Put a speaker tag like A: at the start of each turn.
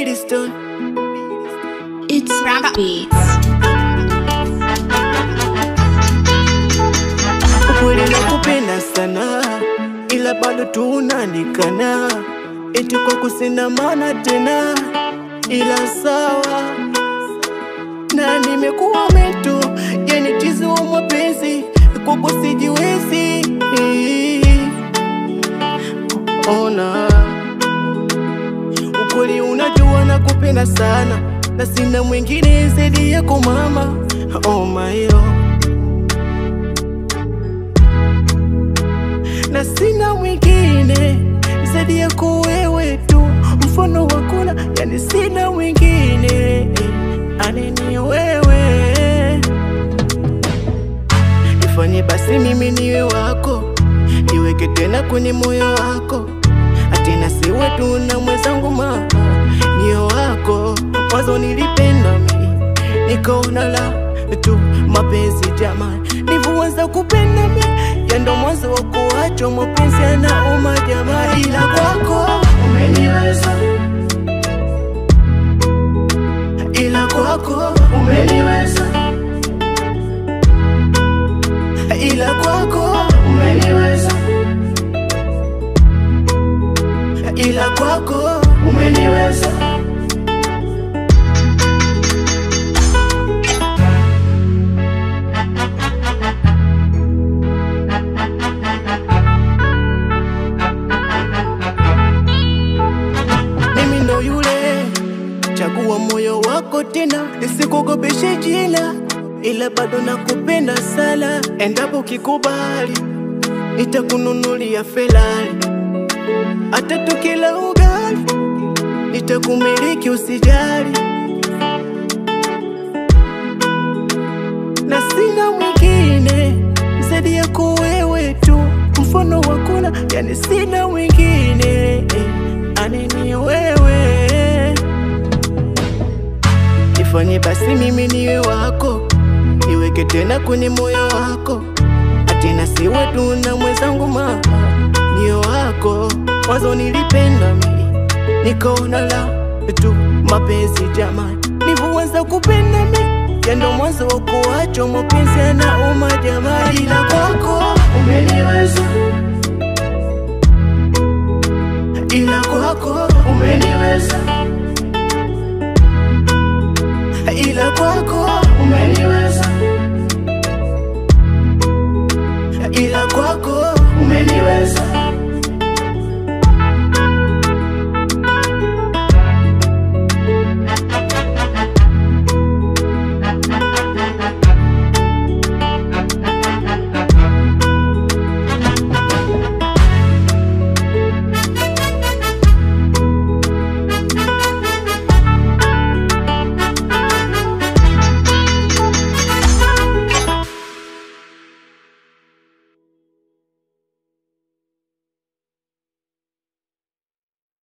A: Bidiston.
B: It's Rap Beats.
A: Ukweli nakupenda sana, ila bado tunanikana, eti kwa kusina maana tena, ila sawa na nimekuwa metu, yani chizi wa mapenzi kwako sijiwezi. Ona ukweli, unajua nakupenda sana, na sina mwingine zaidi yako mama. Oh my oh. na sina mwingine zaidi yako wewe tu, mfano wakuna, yani sina mwingine anini wewe. Nifanye basi mimi niwe wako, niweke tena kwenye moyo wako, atina siwe tu na mwenzangu ma niyo wako. Mwanzo nilipenda mi nikaona la tu mapenzi jamani, nivyoanza kupenda mi yando mwanzo wa kuachwa mapenzi yanauma jamaa, ila kwako umeniweza, ila kwako umeniweza, ila kwako umeniweza, ila kwako umeniweza. mimi ndo yule, chagua moyo wako tena, nisikugopeshe jina, ila bado nakupenda sana. Endapo ukikubali, nitakununulia Ferrari, hata tukila ugali, nitakumiliki usijali, na sina mwingine zaidi yako wewe tu, mfano wakuna, yani sina mwingine eh, anini wewe. Nifanye basi mimi niwe wako, niweke tena kwenye moyo wako, atina siwe tu na mwenzangu ma niyo wako. Mwanzo nilipenda mi nikaona la tu mapenzi jamani, nivyoanza kupenda mi yando mwanzo wa kuachwa mapenzi yanauma jamani, ila kwako umeniweza, ila kwako umeniweza, ila kwako umeniweza, ila kwako umeniweza.